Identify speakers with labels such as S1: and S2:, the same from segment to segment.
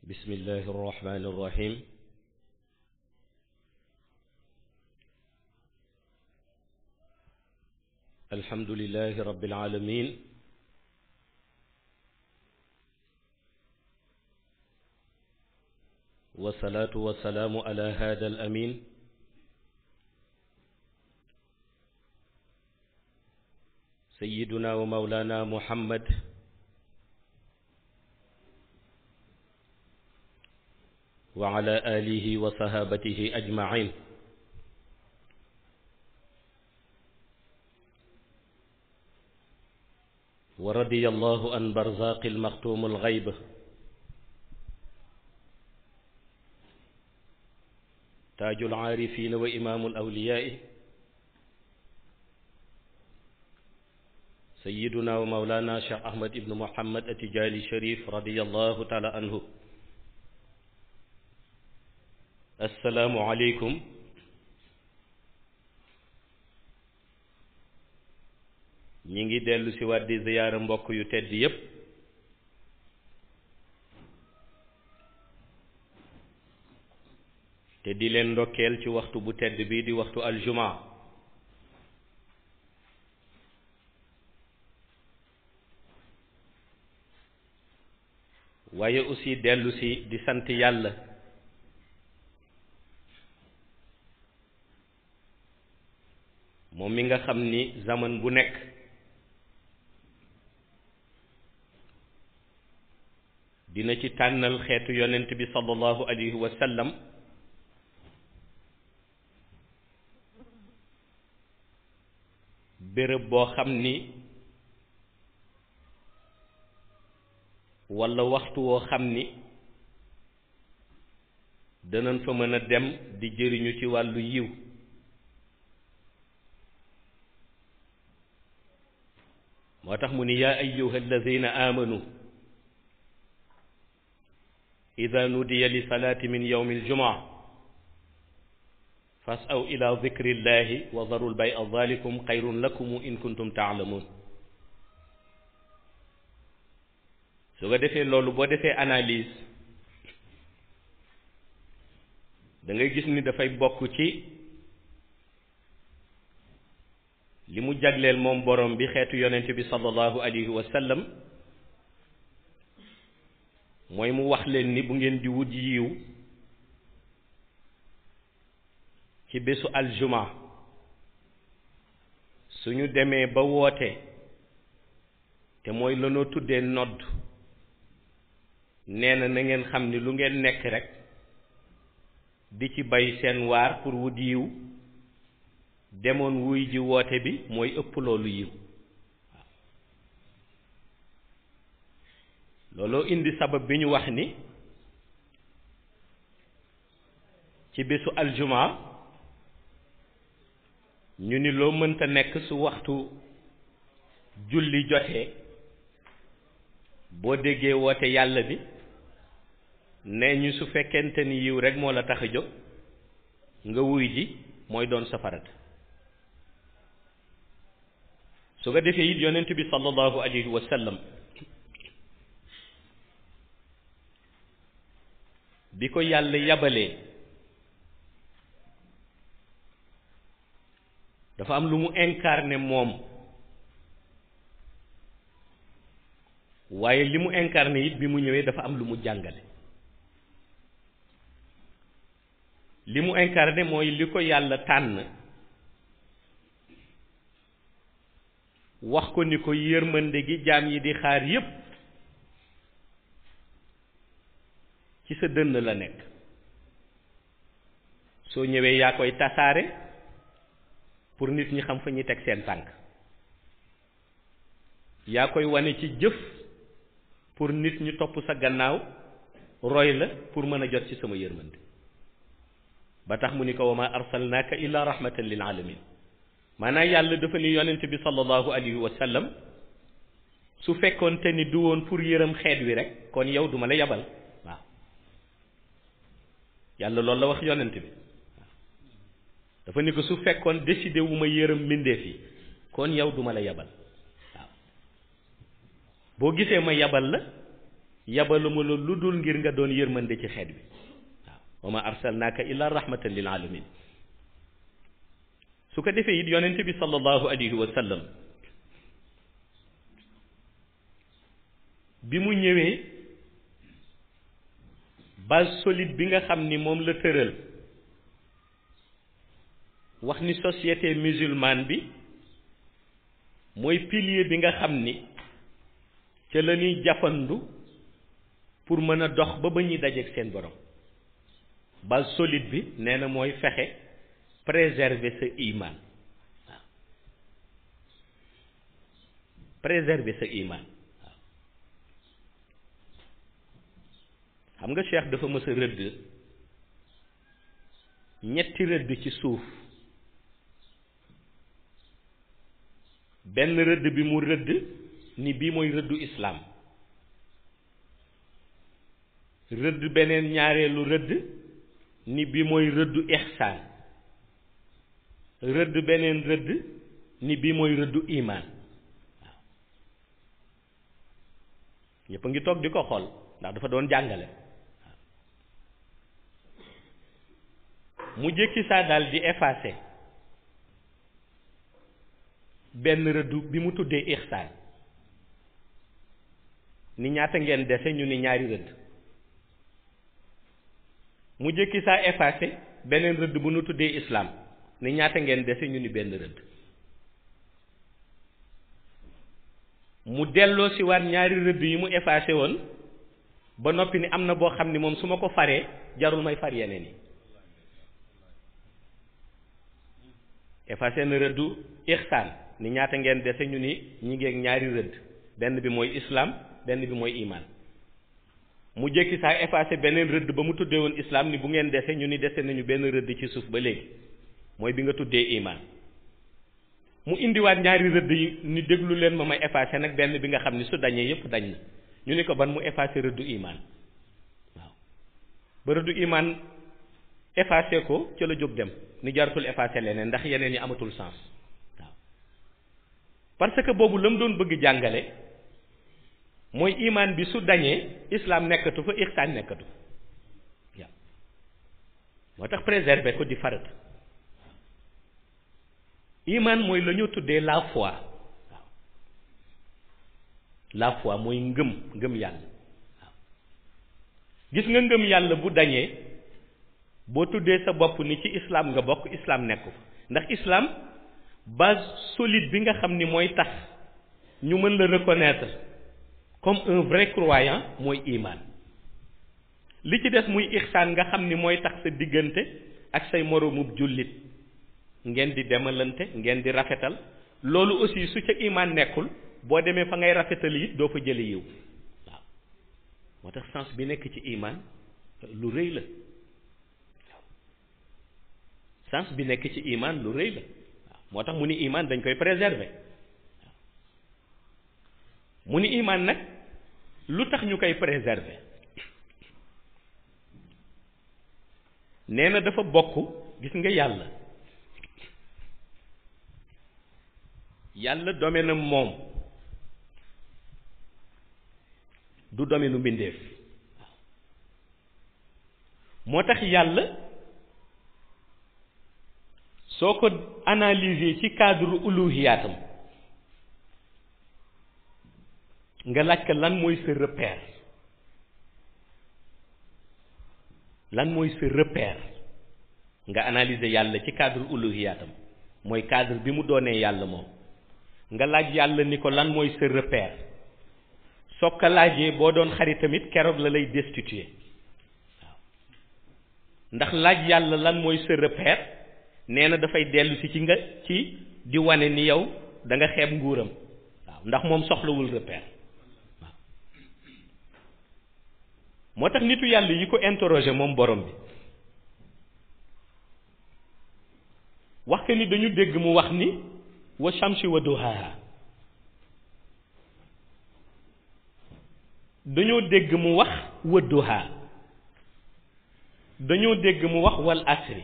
S1: بسم الله الرحمن الرحيم الحمد لله رب العالمين والصلاة والسلام على هذا الأمين سيدنا ومولانا محمد وعلى آله وصحابته أجمعين ورضي الله عن برزاق المختوم الغيب تاج العارفين وإمام الأولياء سيدنا ومولانا شيخ أحمد بن محمد التجالي الشريف رضي الله تعالى عنه السلام عليكم ñi ngi dellu si waat di ziyaara mbokk yu tedd yépp te di leen ndokkeel ci waxtu bu tedd bi di waxtu aljuma waaye aussi dellu si di sant yàlla moom mi nga xam ni zaman bu nekk dina ci tànnal xeetu yonent bi sallallahu alayhi wa sallam béréb boo xam ni walla waxtu woo xam ni danañ fa mën a dem di jëriñu ci wàllu yiw moo tax mu ni yaa ayyuha alladina amanu ida nudiya li salaati min yowmi aljumaa fasaw ila dikri llahi wa daru lbaya dalikum xayrun lakum in kuntum taalamuun su ko defee loolu boo defee analyse da ngay gis ni dafay bokk ci li mu jagleel moom borom bi xeetu yonent bi sallallahu alayhi wa sallam mooy mu wax leen ni bu ngeen di wut yiw ci bésu aljuma suñu demee ba woote te mooy lanoo tuddee nodd nee na na ngeen xam ni lu ngeen nekk rek di ci bay seen waar pour wut yiw demoon wuy ji woote bi mooy ëpp loolu yiw looloo indi sabab bi ñu wax ni ci bésu aljuma ñu ni loo mënta nekk su waxtu julli jotee boo déggee woote yàlla bi nee ñu su fekkente ni yiw rek moo la tax a jóg nga wuy ji mooy doon safarat su ko defee it yonent bi sallallahu alayhi wa sallam bi ko yàlla yabalee dafa am lu mu incarné moom waaye li mu incarné it bi mu ñëwee dafa am lu mu jàngale li mu incarné mooy li ko yàlla tànn wax ko ni ko yërmande gi jaam yi di xaar yépp ci sa dënn la nekk soo ñëwee yaa koy tasaare pour nit ñi xam fa ñuy teg seen tànk yaa koy wane ci jëf pour nit ñi topp sa gannaaw roy la pour mën a jot ci sama yërmande ba tax mu ni ko wa ma arsalnaaka illa rahmatan lil alamin maanaam yàlla dafa ni yonent bi sallallahu alayhi wa sallam su fekkoon te ni du woon pour yërëm xeet wi rek kon yow duma la yabal waaw yàlla loolu la wax yonent bi dafa ni ko su fekkoon décidé wu ma yërëm mbindeef yi kon yow duma la yabal waaw boo gisee ma yabal la yabaluma la lu dul ngir nga doon yërmande ci xeet bi waaw wa ma arsalnaaka illa rahmatan lil alamin su ko defee it yonente bi sallallahu alayhi wa sallam bi mu ñëwee base solide bi nga xam ni moom la tëral wax ni société musulmane bi mooy pilier bi nga xam ni ca la ñuy jafandu pour mën a dox ba ba ñuy dajeek seen borom base solide bi nee na mooy fexe préserver sa iman waaw préserver sa iman waaw xam nga cheikh dafa mës a rëdd ñetti rëdd ci suuf benn rëdd bi mu rëdd ni bii mooy rëddu islaam rëdd beneen ñaareelu rëdd ni bii mooy rëddu ihsaan rëdd beneen rëdd ni bii mooy rëddu imaan waaw ñëpp a ngi toog di ko xool ndax dafa doon jàngale waaw mu jékki saa daal di effacer benn rëddu bi mu tuddee ihsaan ni ñaata ngeen dese ñu ni ñaari rëdd mu jékki saa effacé beneen rëdd bu nu tuddee islam ni ñaata ngeen dese ñu ni benn rëdd mu delloo si waat ñaari rëdd yi mu effacé woon ba noppi ni am na boo xam ni moom su ma ko faree jarul may far yeneen yi effacé na rëddu ihsaan ni ñaata ngeen dese ñu ni ñi ngeeg ñaari rëdd benn bi mooy islam benn bi mooy iman mu jékki saa effacé beneen rëdd ba mu tuddee woon islam ni bu ngeen dese ñu ni dese nañu benn rëdd ci suuf ba léegi mooy bi nga tuddee iman mu indiwaat ñaari rëdd yi ni déglu leen ma may effacé nag benn bi nga xam ni su dañee yépp dañ na ñu ni ko ban mu effacé rëddu iman waaw ba rëddu iman effacé ko ca la jóg dem ni jaratul effacé leneen ndax yeneen yi amatul sens waaw parce que boobu la mu doon bëgg jàngale mooy imaan bi su dañee islam nekkatu fa ihsaan nekkatu fa waaw moo tax préserver ko di farata imaan mooy la ñu tuddee la foi waaw la foi mooy ngëm ngëm yàlla waaw gis nga ngëm yàlla bu dañee boo tuddee sa bopp ni ci islam nga bokk islam nekku fa ndax islam base solide bi nga xam ni mooy tax ñu mën la reconnaître comme un vrai croyant mooy iman li ci des muy ihsaan nga xam ni mooy tax sa diggante ak say moroomub jullit ngeen di demalante ngeen di rafetal loolu aussi su ca iman nekkul boo demee fa ngay rafetal it doo fa jële yiw waaw moo tax sens bi nekk ci iman lu rëy la waaw sens bi nekk ci iman lu rëy la waaw moo tax mu ni iman dañ koy préserver mu ni iman nag lu tax ñu koy préserver nee na dafa bokk gis nga yàlla yàlla domaine am moom du domaine u mbindeef moo tax yàlla soo ko analyser ci cadre uluhiyaatam nga laaj ko lan mooy sa repère lan mooy sa repère nga analyser yàlla ci cadre uluhiyaatam mooy cadre bi mu doonee yàlla moom nga laaj yàlla ni ko lan mooy sa repère soo ko laajee boo doon xarit tamit keroog la lay destituer waaw ndax laaj yàlla lan mooy sa repère nee na dafay dellu si ci nga ci di wane ni yow da nga xeeb nguuram waaw ndax moom soxlawul repère waaw moo tax nitu yàlla yi ko interroger moom borom bi wax que ni dañu dégg mu wax ni wa shamsi wa duhaha dañoo dégg mu wax wa duha dañoo dégg mu wax wal asri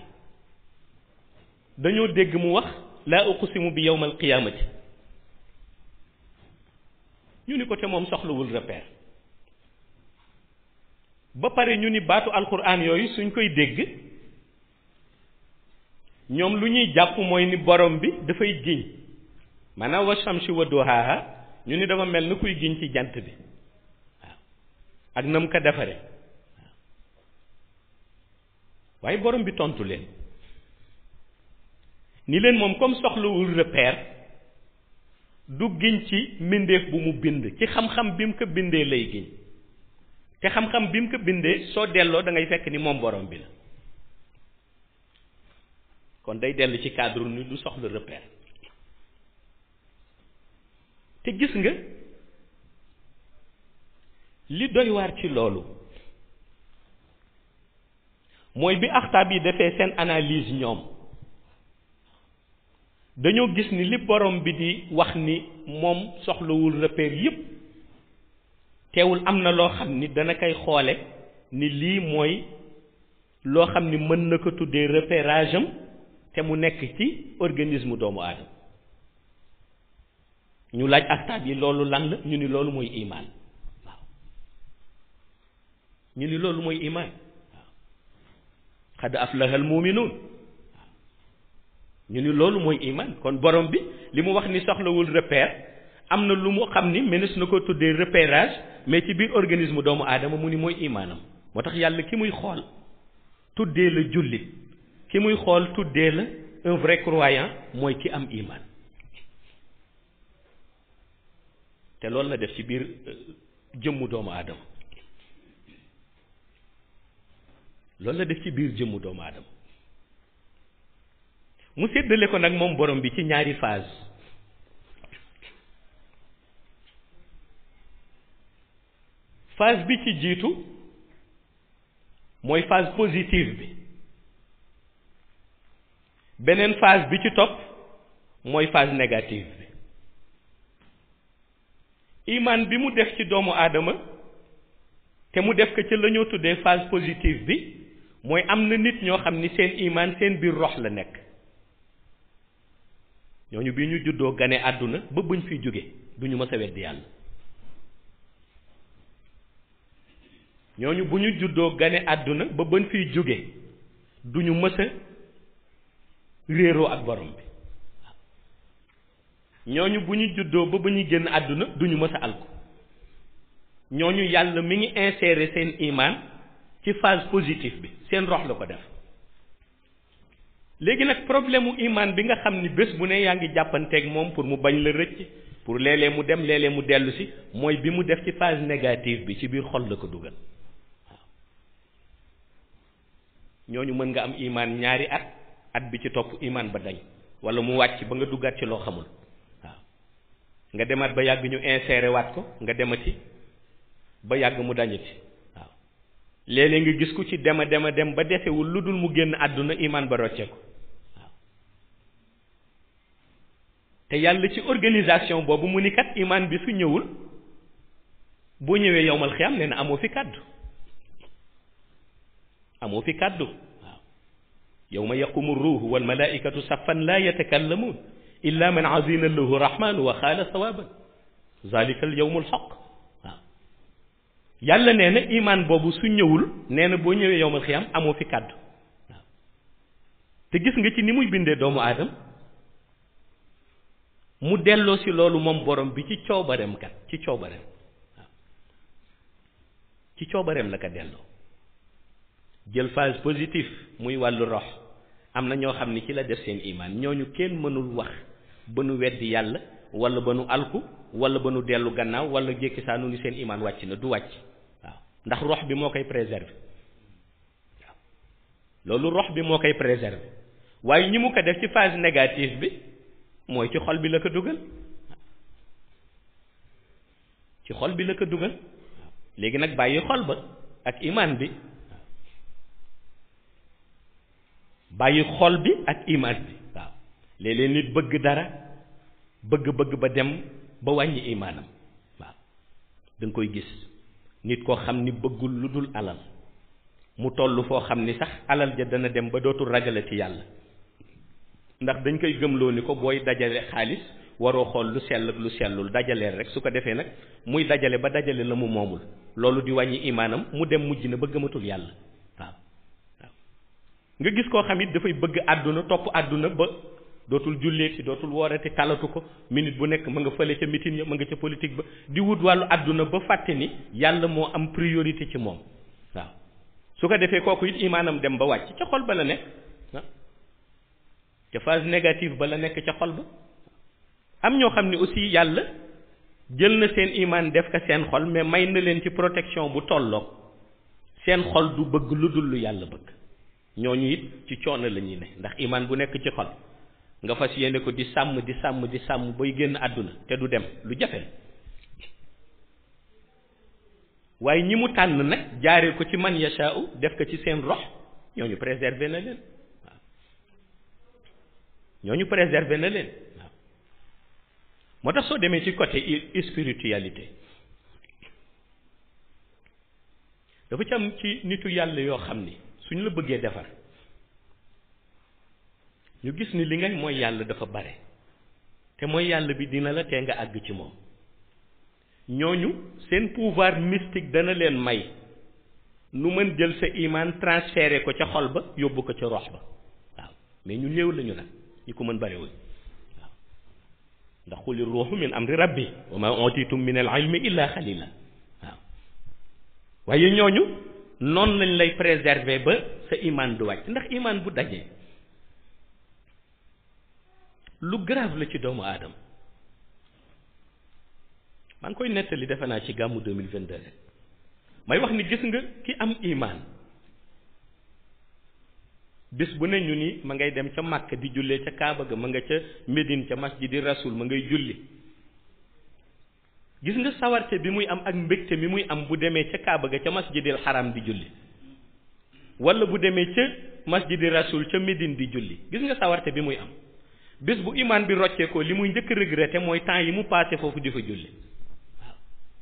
S1: dañoo dégg mu wax laa uqsimu bi yawmal qiyaamati ñu ni ko te moom soxlawul repère ba pare ñu ni baatu alquran yooyu suñ koy dégg ñoom lu ñuy jàpp mooy ni borom bi dafay giñ maanaam wa shamsi wa duhaaha ñu ni dafa mel ni kuy giñ ci jant bi waaw ak na mu ko defare waaye borom bi tontu leen ni leen moom comme soxlawul repère du giñ ci mbindeef bu mu bind ci xam-xam bi mu ko bindee lay giñ te xam-xam bi mu ko bindee soo delloo da ngay fekk ni moom borom bi la kon day dellu ci cadre ni du soxla repère te gis nga li doy waar ci loolu mooy bi axtaab yi defee seen analyse ñoom dañoo gis ni li borom bi di wax ni moom soxlawul repère yépp teewul am na loo xam ni dana koy xoole ni lii mooy loo xam ni mën na ko tuddee repérage am te mu nekk ci organisme doomu aadama ñu laaj axtaab yi loolu lan la ñu ni loolu mooy imaan waaw ñu ni loolu mooy imaan waaw xad aflahal muminuun ñu ni loolu mooy iman kon borom bi li mu wax ni soxlawul repère am na lu mu xam ni mënees na ko tuddee repérage mais ci biir organisme doomu aadama mu ni mooy imaanam moo tax yàlla ki muy xool tuddee la jullit ki muy xool tuddee la un vrai croyant mooy ki am iman te loolu la def ci biir jëmmu doomu aadama loolu la def ci biir jëmmu doomu aadama mu séddale ko nag moom borom bi ci ñaari phase phase bi ci jiitu mooy phase positive bi beneen phase bi ci topp mooy phase négative bi iman bi mu def ci doomu aadama te mu def ko ci la ñoo tuddee phase positive bi mooy am na nit ñoo xam ni seen iman seen biir rox la nekk ñooñu bi ñu juddoo gane àdduna ba buñ fiy jóge du ñu mës a weddi yàlla ñooñu bu ñu juddoo gane àdduna ba buñ fiy jóge du ñu mës a réeroo ak borom bi ñooñu bu ñu juddoo ba ba ñu génn àdduna du ñu mës a alko ñooñu yàlla mi ngi insérer seen iman ci phase positive bi seen rox la ko def léegi nag problème mu iman bi nga xam ni bés bu ne yaa ngi jàppanteeg moom pour mu bañ la rëcc pour léeg-léeg mu dem léeg-léeg mu dellu si mooy bi mu def ci phase négative bi ci biir xol la ko dugal waaw ñooñu mën nga am iman ñaari at at bi ci topp iman ba dañ wala mu wàcc ba nga duggaat ci loo xamul waaw nga demaat ba yàgg ñu insérer waat ko nga demati ba yàgg mu dañati waaw léeg-léeg nga gis ku ci dema dema dem ba desewul lu dul mu génn àdduna iman ba rocce ko te yàlla ci organisation boobu mu ni kat iman bi su ñëwul boo ñëwee yowmal xiyam nee na amoo fi kàddu amoo fi kàddu waaw yowma yaqumu ruuhu wal malaikatu saffan laa yatakallamuun illa man azina lahu rahmanu wa xaala sawaban zalika al yowmu al xaq waaw yàlla nee na iman boobu su ñëwul nee na boo ñëwee yowmal xiyam amoo fi kàddu waaw te gis nga ci ni muy bindee doomu aadam mu delloo si loolu moom borom bi ci coobareem kat ci coobareem waaw ci coobareem la ko delloo jël phase positive muy wàllu rox am na ñoo xam ni ci la def seen iman ñooñu kenn mënul wax ba nu weddi yàlla wala ba nu alku wala ba nu dellu gannaaw wala jékki saa nu ni seen iman wàcc na du wàcc waaw ndax rox bi moo koy préserver waaw loolu rox bi moo koy préserver waaye ñi mu ko def ci phase négative bi mooy ci xol bi la ko dugal ci xol bi la ko dugal léegi nag bàyyi xol ba ak iman bi bàyyi xol bi ak iman bi waaw léeg-léeg nit bëgg dara bëgg-bëgg ba dem ba wàññi imaanam waaw da nga koy gis nit koo xam ni bëggul lu dul alal mu toll foo xam ni sax alal ja dana dem ba dootul ragale ci yàlla ndax dañ koy gëmloo ni ko booy dajale xaalis waroo xool lu sell ak lu sellul dajaleel rek su ko defee nag muy dajale ba dajale la mu moomul loolu di wàññi imaanam mu dem mujj na ba gëmatul yàlla waaw waaw nga gis koo xam it dafay bëgg àdduna topp àdduna ba dootul julleeti dootul woorati talatu ko minute bu nekk ma nga fële ca meeting ya ma nga ca politique ba di wut wàllu àdduna ba fàtte ni yàlla moo am priorité ci moom waaw su ko defee kooku it imaanam dem ba wàcc ca xol ba la nekk ah ca phase négative ba la nekk ca xol ba am ñoo xam ne aussi yàlla jël na seen imaan def ko seen xol mais may na leen ci protection bu tolloog seen xol du bëgg lu dul lu yàlla bëgg ñooñu it ci coono la ñuy ne ndax imaan bu nekk ci xol nga fas yéene ko di sàmm di sàmm di sàmm bay génn àdduna te du dem lu jafe waaye ñi mu tànn nag jaaree ko ci man yashaa'u def ko ci seen rox ñooñu préserver na leen waaw ñooñu préserver na leen waaw moo tax soo demee ci côté spiritualité dafa ci am ci nitu yàlla yoo xam ni suñu la bëggee defar ñu gis ni li ngay mooy yàlla dafa bare te mooy yàlla bi dina la tee nga àgg ci moom ñooñu seen pouvoir mystique dana leen may nu mën jël sa imaan transféré ko ca xol ba yóbbu ko ca rox ba waaw mais ñu néew lañu nag ñi ko mën barewuñ waaw ndax xuli ruuxu min amri rabbi wa ma utitum min al ilmi illa xalila waaw waaye ñooñu noonu lañ lay préserver ba sa imaan du wàcc ndax imaan bu dajee lu grave la ci doomu aadama maa ngi koy nettali defe naa ci gàmmu 2022 rek may wax ni gis nga ki am imaan bis bu ne ñu ni ma ngay dem ca Màkk di jullee ca Kaaba ga ma nga ca Médine ca masjidi Rasul ma ngay julli gis nga sawarte bi muy am ak mbégte mi muy am bu demee ca Kaaba ga ca masjidil Haram di julli wala bu demee ca masjidi Rasul ca Médine di julli gis nga sawarte bi muy am bés bu imaan bi rocceekoo li muy njëkk regretté mooy temps yi mu passé foofu di fa julli waaw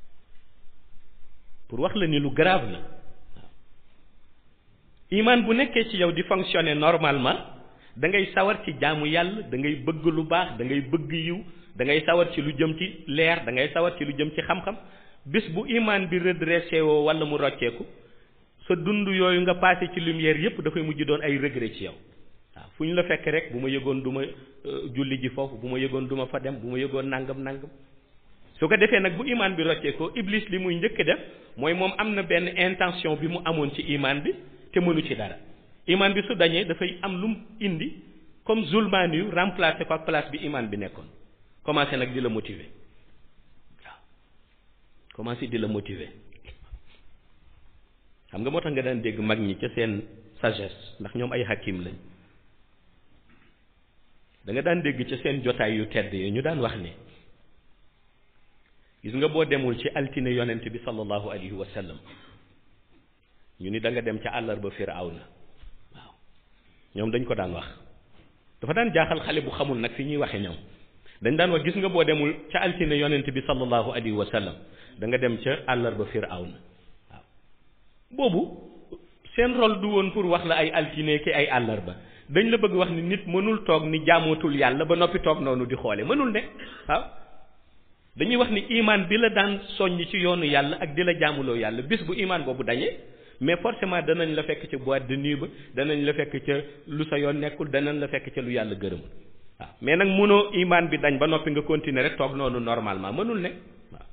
S1: pour wax la ni lu grave la waaw imaan bu nekkee ci yow di fonctionner normalement da ngay sawar ci jaamu yàlla da ngay bëgg lu baax da ngay bëgg yiw da ngay sawar ci lu jëm ci leer da ngay sawar ci lu jëm ci xam-xam bés bu imaan bi redressé woo wala mu rocceeku sa dund yooyu nga passé ci lumière yépp dafay mujj doon ay regret ci yow waaw fu ñu la fekk rek bu ma yëgoon du ma julli ji foofu bu ma yëgoon du ma fa dem bu ma yëgoon nangam nangam su ko defee nag bu imaan bi roccee ko iblis li muy njëkk def mooy moom am na benn intention bi mu amoon ci imaan bi te mënu ci dara imaan bi su dañee dafay am lu mu indi comme zulmaan yu remplacé ko ak place bi imaan bi nekkoon commencé nag di la motiver waaw commencé di la motiver xam nga moo tax nga daan dégg mag ñi ca seen sagesse ndax ñoom ay hakim lañ da nga daan dégg ca seen jotaay yu tedd yi ñu daan wax ne gis nga boo demul ci altine yonent bi sallallahu alayhi wa sallam ñu ni da nga dem ca àllarba firawna waaw ñoom dañ ko daan wax dafa daan jaaxal xale bu xamul nag fi ñuy waxe ñoom dañ daan wax gis nga boo demul ca altine yonent bi sallallahu alayhi wa sallam da nga dem ca àllarba firawna waaw boobu seen rôle du woon pour wax la ay altine ki ay àllarba dañ la bëgg wax ni nit mënul toog ni jaamootul yàlla ba noppi toog noonu di xoole mënul ne waaw dañuy wax ni imaan bi la daan soññ ci yoonu yàlla ak di la jaamuloo yàlla bis bu imaan boobu dañee mais forcément danañ la fekk ca boîte de nuit ba danañ la fekk ca lu sa yoon nekkul danañ la fekk ca lu yàlla gërëm waaw mais nag mënoo imaan bi dañ ba noppi nga continuer rek toog noonu normalement mënul ne waaw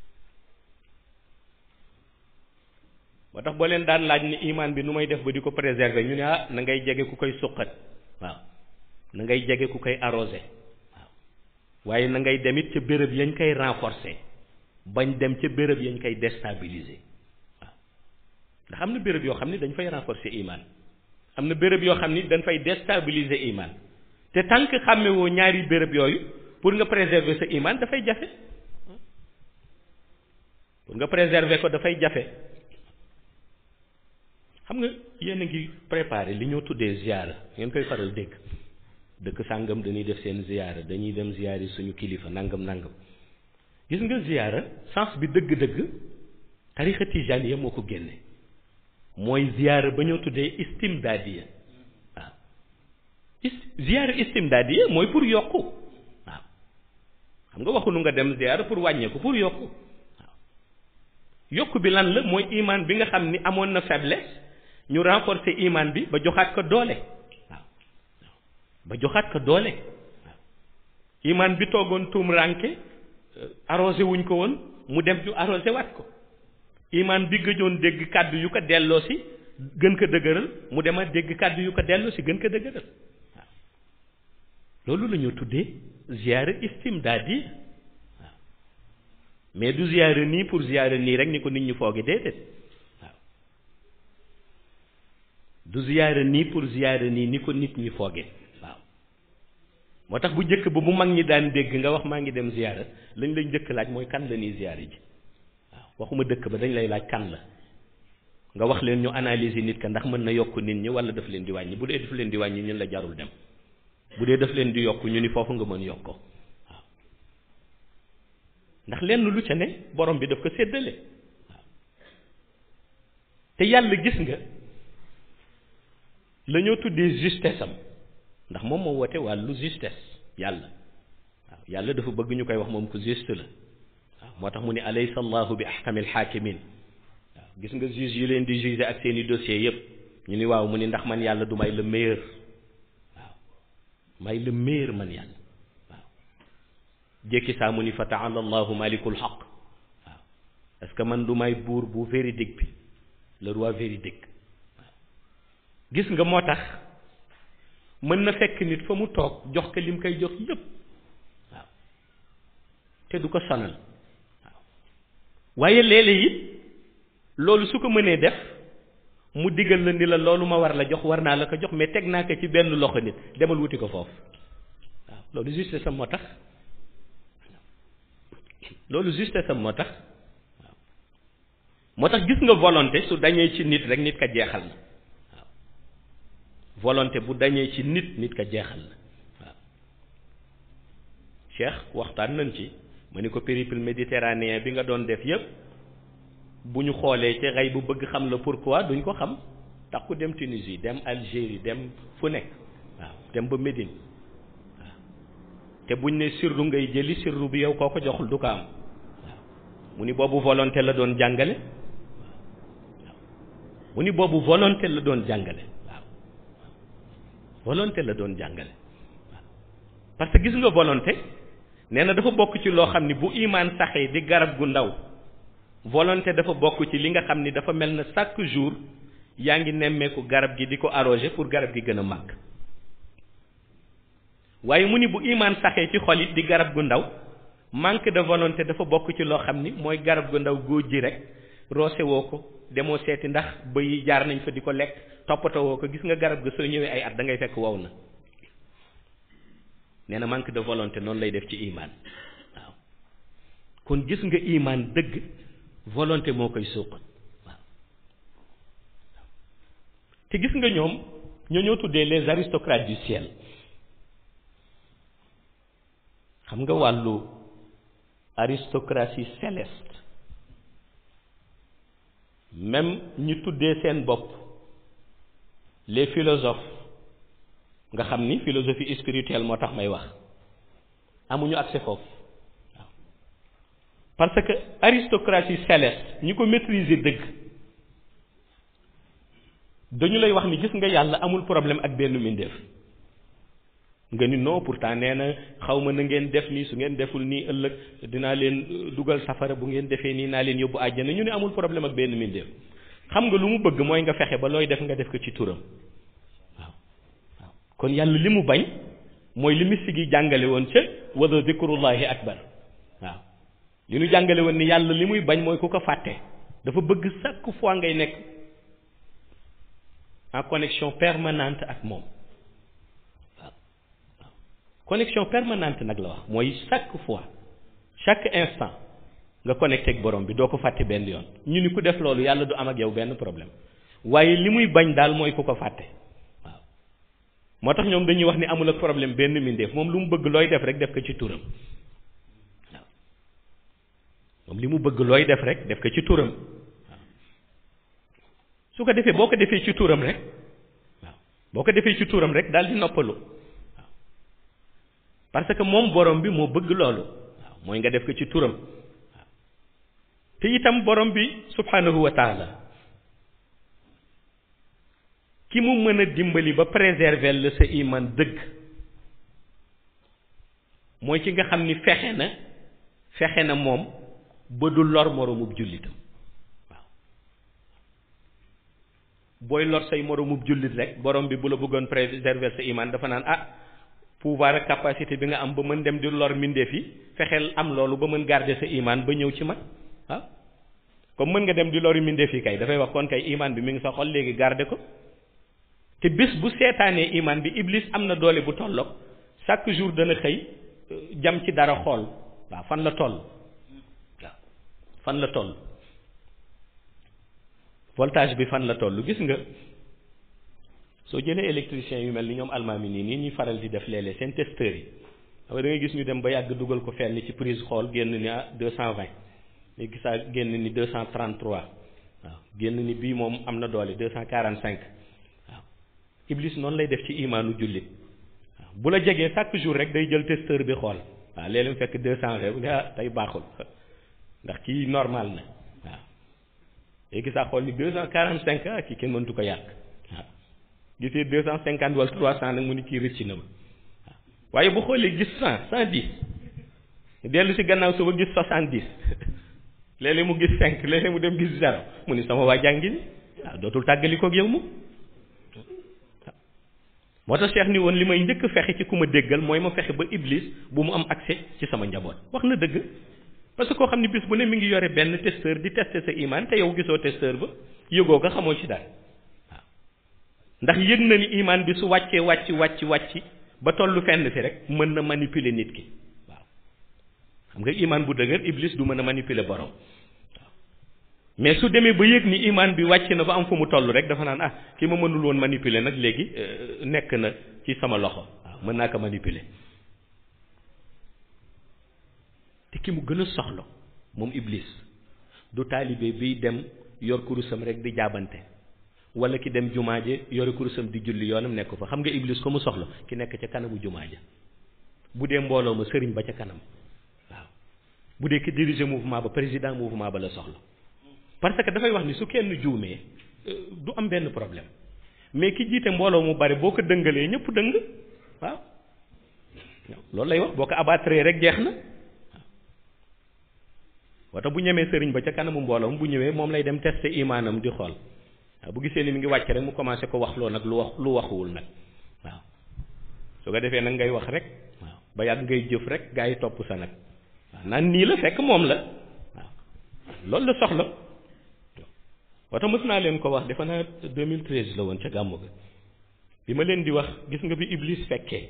S1: moo tax boo leen daan laaj ni imaan bi nu may def ba di ko préserver ñu ne ah na ngay jege ku koy suqat waaw na ngay jege ku koy arrosé waaw waaye na ngay dem it ca béréb yañ koy renforcer bañ dem ca béréb yañ koy déstabiliser waaw ndax am na béréb yoo xam ni dañ fay renforcer imaan am na béréb yoo xam ni dañ fay déstabiliser imaan te tant que xàmmewoo ñaari béréb yooyu pour nga préserver sa imaan dafay jafe pour nga préserver ko dafay jafe xam nga yéen a ngi préparé li ñoo tuddee ziyaara ngeen koy faral dégg dëkk sàngam dañuy def seen ziyaara dañuy dem ziyaari suñu kilifa nangam nangam gis nga ziyaara sens bi dëgg-dëgg tarixa tijaaniya moo ko génne mooy ziyaara ba ñoo tuddee istimdaadiya waaw is ziyaara istimdaadiya mooy pour yokku waaw xam nga waxunu nga dem ziyaara pour wàññeeku pour yokku waaw yokk bi lan la mooy imaan bi nga xam ni amoon na faiblesse ñu renforcer imaan bi ba joxaat ko doole waaw ba joxaat ko doole waaw imaan bi toogoon tuum ranke arrosé wuñ ko woon mu dem ñu arrosé waat ko imaan bi gëjoon dégg kàddu yu ko delloo si gën ko dëgëral mu demaat dégg kàddu yu ko delloo si gën ko dëgëral waaw loolu la ñu tuddee ziyaara istimdaadi waaw mais du ziyaara nii pour ziyaara nii rek ni ko nit ñi fooge déedéet waaw du ziyaara nii pour ziyaara nii ni ko nit ñi fooge waaw moo tax bu njëkk ba bu mag ñi daan dégg nga wax maa ngi dem ziyaara lañ lay njëkk laaj mooy kan la ñuy ziyaara ji waaw waxuma dëkk ba dañ lay laaj kan la nga wax leen ñu analyser nit ka ndax mën na yokk nit ñi wala daf leen di wàññi bu dee daf leen di wàññi ñun la jarul dem bu dee daf leen di yokk ñu ni foofu nga mën yokk ko waaw ndax lenn lu ca ne borom bi daf ko séddale waaw te yàlla gis nga la ñoo tuddee justesse am ndax moom moo woote wàllu justesse yàlla waaw yàlla dafa bëgg ñu koy wax moom ko juste la waaw moo tax mu ne alaysa allahu bi ahkamil hakimin waaw gis nga juge yi leen di juger ak seeni dossiers yépp ñu ni waaw mu ni ndax man yàlla du may le meilleur waaw may le meilleur man yàlla waaw jékki saa mu ni fa taala allahu malikul xaq waaw est-ce que man du may buur bu véridique bi le roi véridique waaw gis nga moo tax mën na fekk nit fa mu toog jox ko lim koy jox yépp waaw te du ko sonal waaw waaye léeg-léeg it loolu su ko mënee def mu digal la ni la loolu ma war la jox war naa la ko jox mais teg naa ko ci benn loxo nit demal wuti ko foofu waaw loolu juste sam moo tax loolu juste sam moo tax waaw moo tax gis nga volonté su dañee ci nit rek nit ka jeexal na waaw volonté bu dañee ci nit nit ka jeexal na waaw Cheikh waxtaan nañ ci ma ni ko périple méditerranéen bi nga doon def yépp bu ñu xoolee ci xëy bu bëgg xam la pourquoi duñ ko xam tax ku dem Tunisie dem Algérie dem fu nekk waaw dem ba Médine waaw te buñ ne sirru ngay jëli sirru bi yow koo ko joxul du ko am waaw mu ni boobu volonté la doon jàngale waaw mu ni boobu volonté la doon jàngale waaw volonté la doon jàngale waaw parce que gis nga volonté nee na dafa bokk ci loo xam ni bu imaan saxee di garab gu ndaw volonté dafa bokk ci li nga xam ni dafa mel na chaque jour yaa ngi nemmeeku garab gi di ko arroser pour garab gi gën a màgg waaye mu ni bu imaan saxee ci xol it di garab gu ndaw manque de volonté dafa bokk ci loo xam ni mooy garab gu ndaw góor ji rek roose woo ko demoo seeti ndax bëy yi jaar nañ fa di ko lekk toppatoo woo ko gis nga garab ga soo ñëwee ay at da ngay fekk wow na nee na manque de volonté noonu lay def ci imaan waaw kon gis nga imaan dëgg volonté moo koy suuqat waaw te gis nga ñoom ñoo ñoo tuddee les aristocrates du ciel xam nga wàllu aristocratie céleste même ñu tuddee seen bopp les philosophes nga xam ni philosophie spirituelle moo tax may wax amuñu accès foofu waaw parce que aristocratie céleste ñi ko maîtriser dëgg dañu lay wax ni gis nga yàlla amul problème ak benn mbindeef nga ni non pourtant nee na xaw ma na ngeen def nii su ngeen deful nii ëllëg dinaa leen dugal safara bu ngeen defee nii naa leen yóbbu àjjana ñu ne amul problème ak benn mbindeef xam nga lu mu bëgg mooy nga fexe ba looy def nga def ko ci turam waaw waaw kon yàlla li mu bañ mooy li mystique yi jàngale woon ca wada zikrullahi akbar waaw li ñu jàngale woon ni yàlla li muy bañ mooy ku ko fàtte dafa bëgg chaque fois ngay nekk en connexion permanente ak moom waaw waaw connexion permanente nag la wax mooy chaque fois chaque instant nga connecté ak borom bi doo ko fàtte benn yoon ñu ni ku def loolu yàlla du am ak yow benn problème waaye li muy bañ daal mooy ku ko fàtte waaw moo tax ñoom dañuy wax ni amul ak problème benn mbindeef moom lu mu bëgg looy def rek def ko ci turam waaw moom li mu bëgg looy def rek def ko ci turam waaw su ko defee boo ko defee ci turam rek waaw boo ko defee ci turam rek daal di noppalu waaw parce que moom borom bi moo bëgg loolu waaw mooy nga def ko ci turam waaw te itam borom bi subhanahu wa taala ki mu mën a dimbali ba préserver la sa iman dëgg mooy ki nga xam ni fexe na fexe na moom ba du lor moromub jullitam waaw booy lor say moromub jullit rek borom bi bu la bëggoon préserver sa iman dafa naan ah pouvoir ak capacité bi nga am ba mën dem di lor mbindeef yi fexeel am loolu ba mën garder sa iman ba ñëw ci man waaw comme mën nga dem di lori mbindeef yi kay dafay wax kon kay iman bi mi ngi sa xol léegi garder ko te bés bu seetaanee iman bi iblis am na doole bu tolloog chaque jour dana xëy jam ci dara xool waaw fan la toll waaw fan la toll voltage bi fan la toll gis nga soo jëlee électricien yu mel ni ñoom almaami nii nii ñuy faral di def léeg-léeg seen testeurs yi xam nga da ngay gis ñu dem ba yàgg dugal ko fenn ci prise xool génn ni ah deux cent vingt léegi gisaa génn ni deux cent trente trois waaw génn ni bii moom am na doole deux cent quarante cinq waaw iblis noonu lay def ci imaanu jullit waaw bu la jegee chaque jour rek day jël testeur bi xool waaw léeg-léeg mu fekk deux cent vingt bu ne ah tey baaxul ndax kii normal na waaw léegi saa xool ni deux cent quarante cinq ah kii kenn mëntu ko yàq waaw gisee deux cent cinquante wala trois cent nag mu ni kii rëcc na ma waaw waaye bu xoolee gis cent cent dix dellu si gannaaw suba gis soixante dix léeg-léeg mu gis cinq léeg-léeg mu dem gis zéro mu ni sama waa jàngi ni waaw dootul tàggali koog yow mu moo tax Cheikh ni woon li may njëkk fexe ci ku ma déggal mooy ma fexe ba iblis bu mu am accès ci sama njaboot wax na dëgg parce que koo xam ne bis bu ne mi ngi yore benn testeur di tester sa iman te yow gisoo testeur ba yëgoo ko xamoo ci dara waaw ndax yëg na ni iman bi su wàccee wàcc wàcc wàcc ba tollu fenn fi rek mën na manipuler nit ki waaw xam nga iman bu dëgër iblis du mën a manipuler borom waaw mais su demee ba yëg ni iman bi wàcc na ba am fu mu toll rek dafa naan ah ki ma mënul woon manipuler nag léegi nekk na ci sama loxo waaw mën naa ko manipuler te ki mu gën a soxla moom iblis du taalibe biy dem yor kurusam rek di jaabante wala ki dem jumaaje yore kurusam di julli yoonam nekk fa xam nga iblis ko mu soxla ki nekk ca kanamu jumaaja bu dee mbooloo ma sëriñ ba ca kanam waaw bu dee ki diriger mouvement ba président mouvement ba la soxla parce que dafay wax ni su kenn juumee du am benn problème mais ki jiite mbooloo mu bari boo ko dëngalee ñëpp dëng waaw loolu lay wax boo ko abattre rek jeex na waaw wata bu ñemee sëriñ ba ca kanamu mbooloom bu ñëwee moom lay dem tester imaanam di xool waaw bu gisee ni mi ngi wàcc rek mu commencé ko wax loo nag lu wax lu waxuwul nag waaw su ko defee nag ngay wax rek waaw ba yàgg ngay jëf rek gaa yi topp sa nag waaw naan nii la fekk moom la waaw loolu la soxla wata mës naa leen ko wax defe naa 2013 la woon ca gàmmu ga bi ma leen di wax gis nga bi Iblis fekkee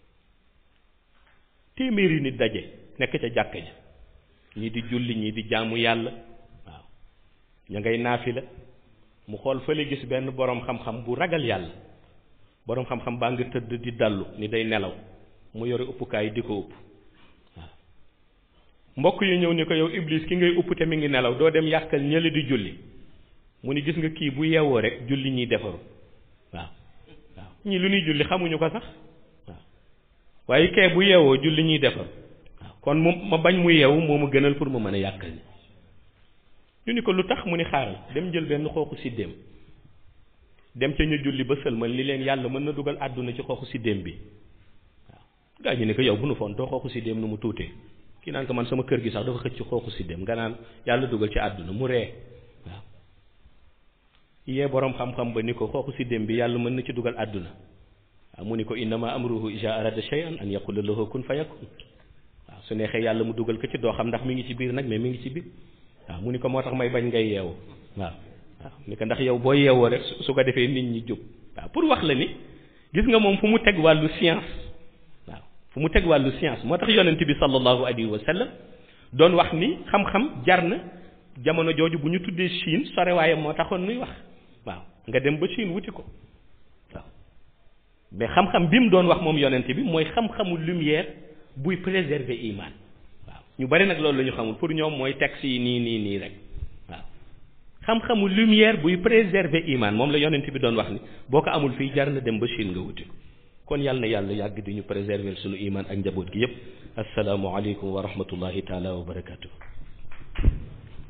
S1: téeméeri nit daje nekk ca jàkk ja ñii di julli ñii di jaamu yàlla waaw ña ngay naafi la mu xool fële gis benn boroom xam-xam bu ragal yàlla boroom xam-xam baa nga tëdd di dallu ni day nelaw mu yore uppukaay di ko upp waaw mbokk yi ñëw ni ko yow Iblis ki ngay upp te mi ngi nelaw doo dem yàqal ñële di julli mu ni gis nga kii bu yeewoo rek julli ñiy defaru waaw waaw ñii lu ñuy julli xamuñu ko sax waaw waaye kee bu yeewoo julli ñuy defaru waaw kon mu ma bañ mu yeewu moo ma gënal pour ma mën a yàqal ni ñu ni ko lu tax mu ni xaaral dem jël benn xooxu siddéem dem ca ñu julli ba sëlmal li leen yàlla mën na dugal àdduna ci xooxu siddéem bi waaw gaa ñu ne ko yow bu nu foon doo xooxu siddéem nu mu tuutee kii naan ko man sama kër gi sax dafa xëcc ci xooxu siddéem nga naan yàlla dugal ci àdduna mu ree waaw yee boroom xam-xam ba ni ko xooxu siddéem bi yàlla mën na ci dugal àdduna waaw mu ni ko innama amruhu iza arada shay'an an yaqula lahu kun fayakun waaw su neexee yàlla mu dugal ko ci doo xam ndax mi ngi ci biir nag mais mi ngi ci biir waaw mu ni ko moo tax may bañ ngay yeewu waaw waaw ni ko ndax yow boo yeewoo rek su ko defee nit ñi jóg waaw pour wax la ni gis nga moom fu mu teg wàllu science waaw fu mu teg wàllu science moo tax yonent bi sallallahu alayhi wa sallam doon wax ni xam-xam jar na jamono jooju bu ñu tuddee Chine sore waaye moo taxoon nuy wax waaw nga dem ba Chine wuti ko waaw mais xam-xam bi mu doon wax moom yonent bi mooy xam-xamu lumière buy préserver iman waaw ñu bari nag loolu la ñu xamul pour ñoom mooy texte yi nii nii nii rek waaw xam-xamu lumière buy préserver iman moom la yonent bi doon wax ni boo ko amul fii jar na dem ba Chine nga wuti ko kon yàlla na yàlla yàgg di ñu préserver sunu iman ak njaboot gi yépp asalaamu aleykum wa rahmatullahi taala wa barakatuh